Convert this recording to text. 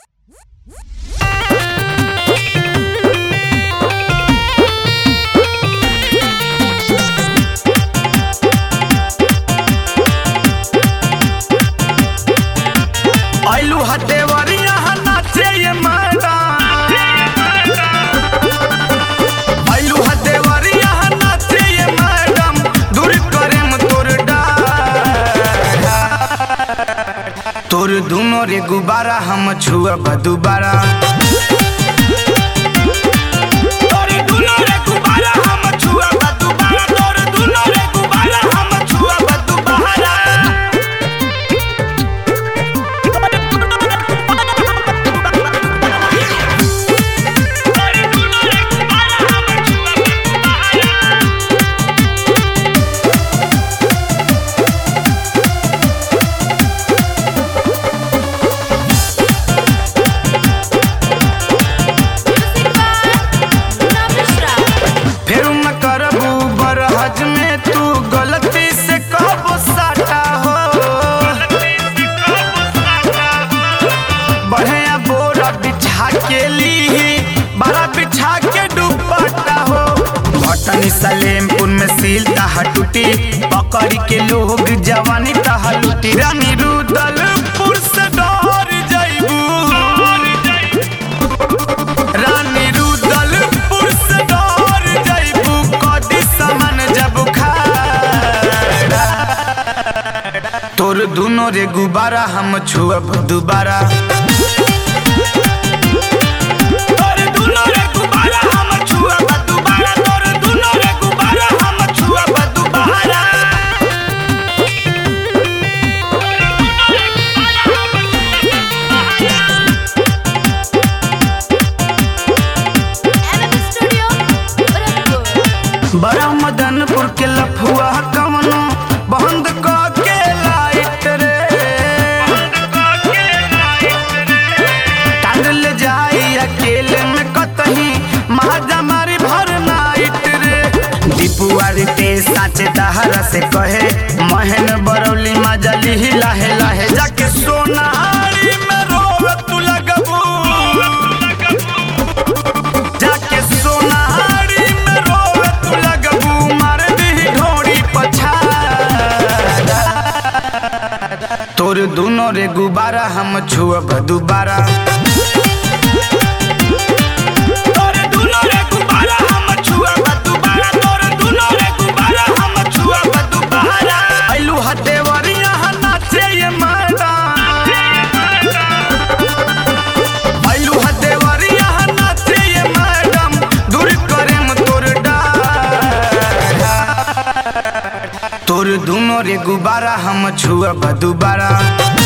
आइलू हटेवरिया नाचे ये मैडम आइलू हटेवरिया नाचे ये मैडम दूर करेम तोर डार तोर दुनो रे गुब्बारा हम छुअब दुबारा तोर दुनो रे गुब्बारा हम छुअब दुबारा तोर दुनो रे गुब्बारा हम छुअब दुबारा फिर न करबू बरहज में तू गलती से कहबो साटा हो बढ़िया बोरा बिछा के ली बड़ा बिछा के दुपट्टा हो भटनी सलेमपुर में सील तहा टूटी पकड़ के लोग जवानी तहा लूटी रानी रुदलपुर से डर जाइबू रानी रुदलपुर से डर जाइबू कदी सामान जब खाड़ा तोर दुनो रे गुब्बारा हम छुअब दुबारा तोर दुनो रे गुब्बारा हम छुअब दुबारा तोर दुनो रे गुब्बारा हम छुअब दुबारा बड़ा मदनपुर के लफुआ कवनो बंद क के लाइट रे टांग ले जाई अकेले में कतही महाजा मारी भर नाइट रे दीपुआर के साचे दहरा से कहे महन बरौली मजली ही लाहे लाहे जाके सोनारी में रोवे तू लगबू जाके सोनारी में रोवे तू लगबू मार दी ढोड़ी पछाड़ा तोर दुनो रे गुब्बारा हम छुअब दुबारा तोर दुनो रे गुब्बारा हम छुअब दुबारा तोर दुनो रे गुब्बारा हम छुअब दुबारा आइलू हटेवरिया नाचे ये मैडम आइलू हटेवरिया नाचे ये मैडम दूर करेम तोर डार तोर दुनो रे गुब्बारा हम छुअब दुबारा